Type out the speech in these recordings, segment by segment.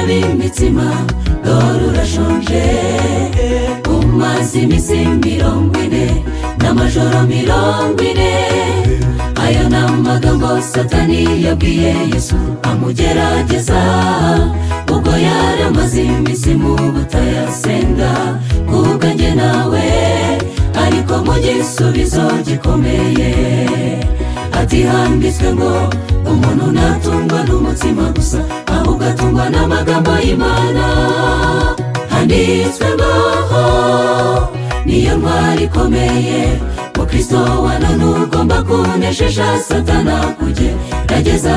imitsima dore urashonje umaze iminsi mirongo ine n'amajoro mirongo ine ayo ni amagambo satani yabwiye yesu amugerageza ubwo yari amaze iminsi mu butayasenga kuko njye nawe ariko mu gisubizo gikomeye ati handitswe ngo umuntu ntatungwa n'umutsima gusa ahubwo atungwa n'amagambo y'imana handitswe ngo niyo ntwari ikomeye mukristo wa none ugomba kunesheje satana kujye gerageza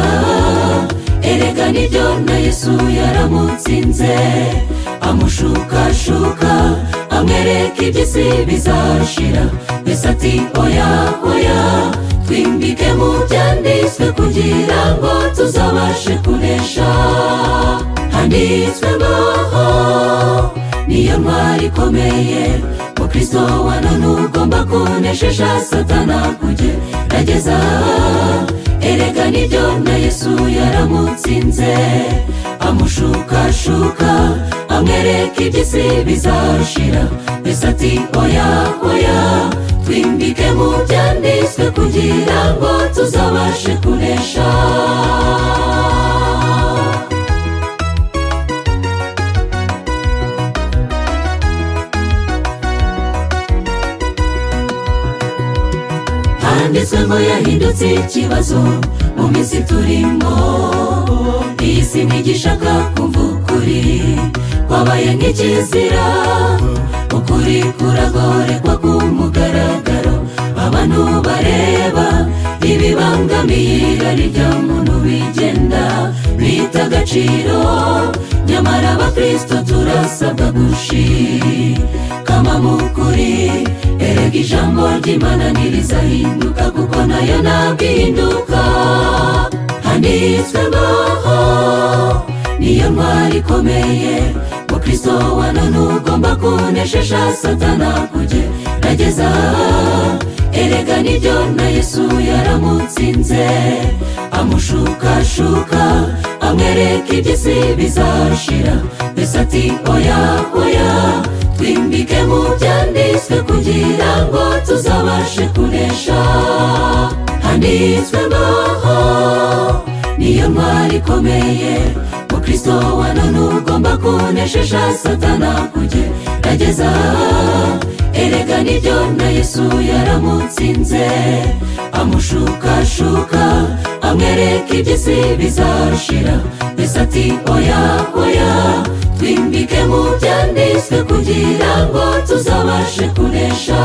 erega nibyo na yesu yaramutsinze amushukashuka amwereka iby'isi bizashira mbese ati oya oya twimbike mu byanditswe kugira ngo tuzabashe kunesha handitswe ngo niyo ntwari ikomeye mukristo wa none ugomba kunesheje satana kugerageza erega nibyo na yesu yaramutsinze amushukashuka amwereka iby'isi bizashira mbese ati oya oya twimbike mu byanditswe kugira ngo tuzabashe kunesha handitswe ngo yahindutse ikibazo mu minsi turimo iyi si ntigishaka kumva ukuri kwabaye nk'ikizira ukuri kuragorerwa ku mugaragaro abantu bareba ibibangamiye irari rya muntu bigenda bita agaciro nyamara abakristo turasabwa gushikama mu kuri erega ijambo ry'imana ntirizahinduka kuko nayo ntabwo ihinduka handitswe ngo niyo ntwari ikomeye mukristo wa none ugomba kunesheje satana kugerageza erega nibyo na yesu yaramutsinze amushukashuka amwereka iby'isi bizashira mbese ati oya oya twimbike mu byanditswe kugira ngo tuzabashe kunesha handitswe ngo niyo ntwari ikomeye mukristo wa none ugomba kunesheje satana kugerageza erega nibyo na yesu yaramutsinze amushukashuka amwereka iby'isi bizashira mbese ati oya oya twimbike mu byanditswe kugira ngo tuzabashe kunesha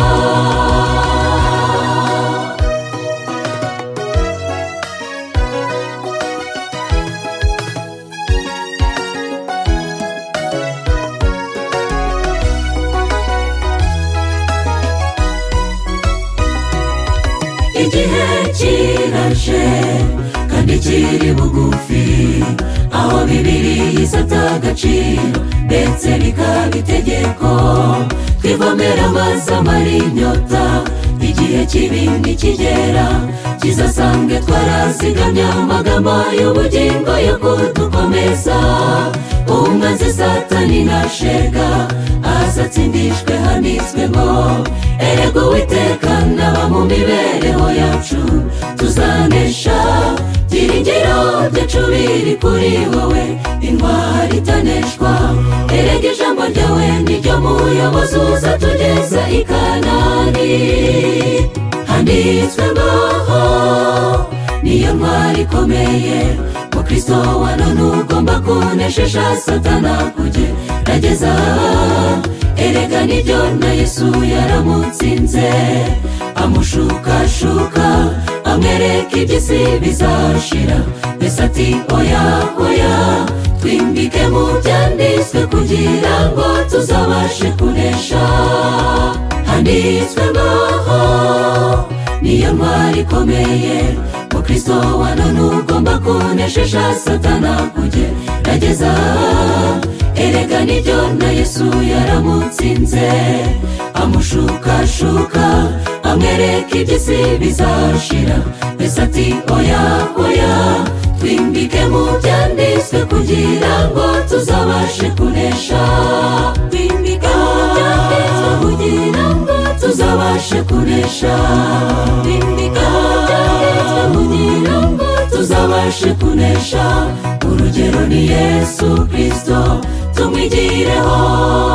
igihe kiraje kandi kiri bugufi aho bibiri yisata agaciro ndetse bikaba itegeko twivomera amazi amara inyota igihe kibindi kigera kizasange twarazigamye amagambo y'ubugingo yo kudukomeza umwanzi satani nashega azatsindishwe handitswe ngo erega uwiteka n'aba mu mibereho yacu tuzanesha byiringiro byacu biri kuri wowe intwari itaneshwa erega ijambo ryawe niryo muyobozi uzatugeza i kanani handitswe ngo niyo ntwari ikomeye mukristo wa none ugomba kunesheje satana kugerageza erega nibyo na yesu yaramutsinze amushukashuka amwereka iby'isi bizashira mbese ati oya oya twimbike mu byanditswe kugira ngo tuzabashe kunesha handitswe ngo niyo ntwari ikomeye mukristo wa none ugomba kunesheje satana kugerageza erega nibyo na yesu yaramutsinze amushukashuka amwereka iby'isi bizashira mbese ati oya oya twimbike mu byanditswe kugira ngo tuzabashe kunesha twimbike mu byanditswe kugira ngo tuzabashe kunesha twimbike mu byanditswe kugira ngo tuzabashe kunesha urugero ni yesu kirisito tumwigireho